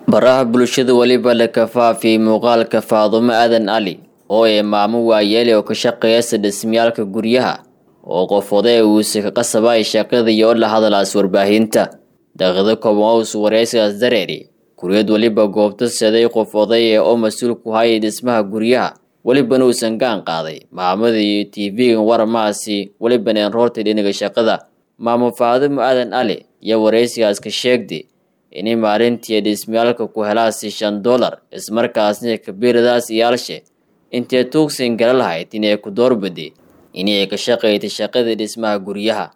baraha bulshada weliba la kafaafiyey muuqaalka faadumo aadan cali oo ee maamo waayeele oo ka shaqeeyasa dhismayaalka guryaha oo qof oday uuse ka qasabay shaqadii oo la hadalaas warbaahinta daqiiqdo kooban ous wareysigaas dareeri guriyad weliba goobta seday qof odaya oo mas-uul ku hayay dhismaha guryaha welibana uusan gaan qaaday maamada iyo tv-gan waramahaasi welibana enroortay dhinaga shaqada maamo faadumo aadan cali iyo wareysigaas ka sheegday inay maalintii dhismayaalka ku helaasi shan dollar ismarkaasna kabiiradaas iyaalshe intee tuugsan gala lahayd inay ku doorbaday inay ka shaqaytay shaqadii dhismaha guryaha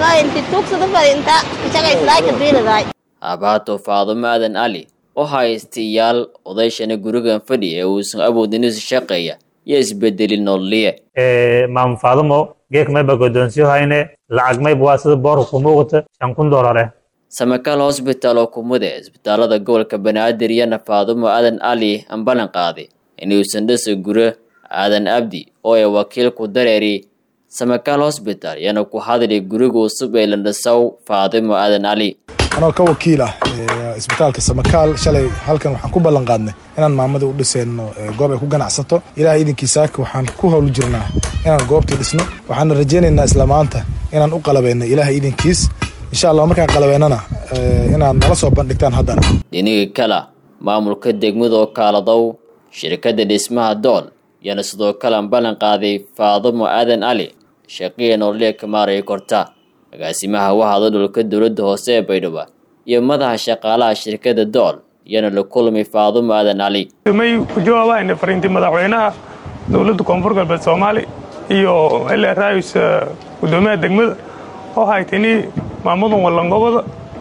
habaato faadumo aadan cali oo haysta iyaal odayshana gurigan fadhi ee uusan awoodin isu shaqeeya iyo isbedeli nololiye maamo faadumo geek mayba godoonsiyo hayne lacag mayba waa sida boorka ku muuqata shan kun doolare samakaal hosbitaal oo kumide isbitaalada gobolka banaadir iyana faadumo aadan cali aan ballan qaaday inuusan dhisa guro aadan abdi oo ay wakiilku dareeri samakaal hosbitaal iyana ku hadlay guriga cusub ee landhisaw faadumo aadan cali anoo ka wakiil ah isbitaalka samakaal shalay halkan waxaan ku ballan qaadnay inaan maamada u dhiseyno goob ay ku ganacsato ilaah iidankiisaaka waxaan ku howl jirnaa inaan goobtii dhisno waxaana rajaynaynaa isla maanta inaan u qalabayno ilaah iidankiis insha allah markaan qalabeynana inaad nala soo bandhigtaan haddana dhiniga kale maamulka degmada oo kaaladow shirkadda dhismaha dool iyana sidoo kale aan ballan qaaday faadumo aadan cali shaqiya nololiya kamaaraya korta agaasimaha wahada dhulka dowladda hoose ee baydhabo iyo madaxa shaqaalaha shirkadda dool iyana la kulmay faadumo aadan cali may ku jawaabayna fariintii madaxweynaha dowladda koonfur galbeed soomaali iyo l raayus gudoomiyaha degmada oo haytini maamadan wallangobada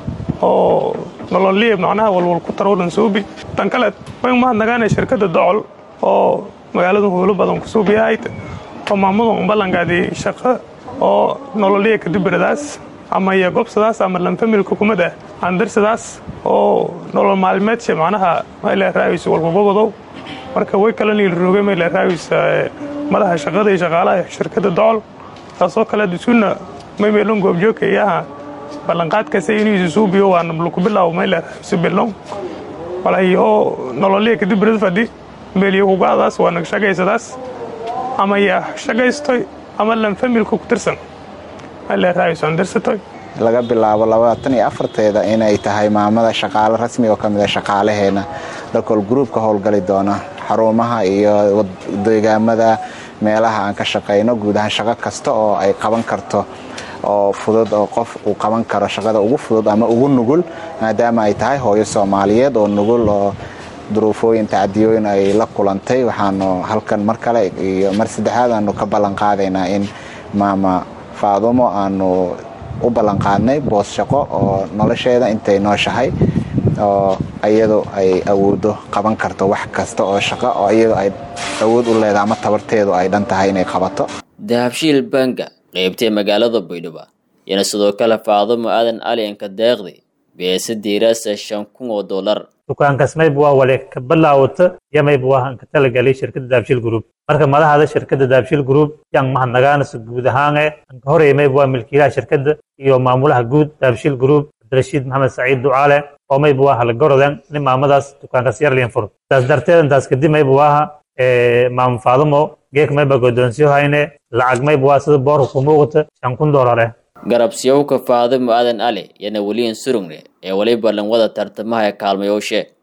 oo nololiya macnaha walwal ku tarowdhan suubi tan kale way mahadnagaana shirkadda docol oo magaalada howlo badan ku suubiyahayd oo maamadan ballangaadii shaqo oo nololiya kadibiradaas ama iyo gobsadaas ama lanfamilka kumada andirsadaas oo nolol maalmeedsha macnaha mayleeraayus walkugobodow marka way kala niilroogay mayleeraayus madaxa shaqada iyo shaqaalaha shirkadda docol taasoo kale dusuna maymeelon goobjoogka iyaha ballanqaadkasa inuusu suubiyo waana luku bilaabo mayleeraayus bilnow walayo nololiya kadibirad fadhi meeliyo kugaadaas waa nag shagaysadaas ama ya shagaystoy ama lanfamilka ku tirsan aleeraayusandirsatoy laga bilaabo labaatan iyo afarteeda inay tahay maamada shaqaale rasmi oo ka mid a shaqaalaheena dakol gruubka howlgali doona xarumaha iyo deegaamada meelaha aan ka shaqayno guud ahaan shaqo kasta oo ay qaban karto oo fudud oo qof uu qaban karo shaqada ugu fudud ama ugu nugul maadaama ay tahay hooyo soomaaliyeed oo nugul oo duruufooyin tacadiyooyin ay la kulantay waxaanu halkan mar kale iyo mar saddexaad aanu ka ballan qaadaynaa in maama faadumo aanu u ballanqaadnay boos shaqo oo nolosheeda intay nooshahay oo iyadu ay awoodo qaban karto wax kasta oo shaqo oo iyadu ay awood u leedahay ama tabarteedu ay dhan tahay inay qabato dahabshiil banga qeybtee magaalada baydhabo iyana sidoo kale faadumo aadan cali anka deeqday beesa diiraasa shan kun oo dollar dukaankaas mayba waa wale ka bilaawata iyo mayba waa aan ka talagalay shirkadda daabshil group marka madaxda shirkadda daabshil group yaan mahadnagaanasa guud ahaane anka horey mayba waa milkiilaha shirkadda iyo maamulaha guud daabshil group cabdirashiid maxamed saciid ducaale oo mayba waa halagorodan nin maamadaas dukaankaas yarlian fur taas darteed intaas kadib mayba waaha maamo faadumo geek mayba godoonsiyo hayne lacag mayba waa sida boorka ku muuqata shan kun doolare garabsiyowka faadumo aadan cali yana weliyan surugne ee weliba lanwada tartamaha ee kaalmayooshe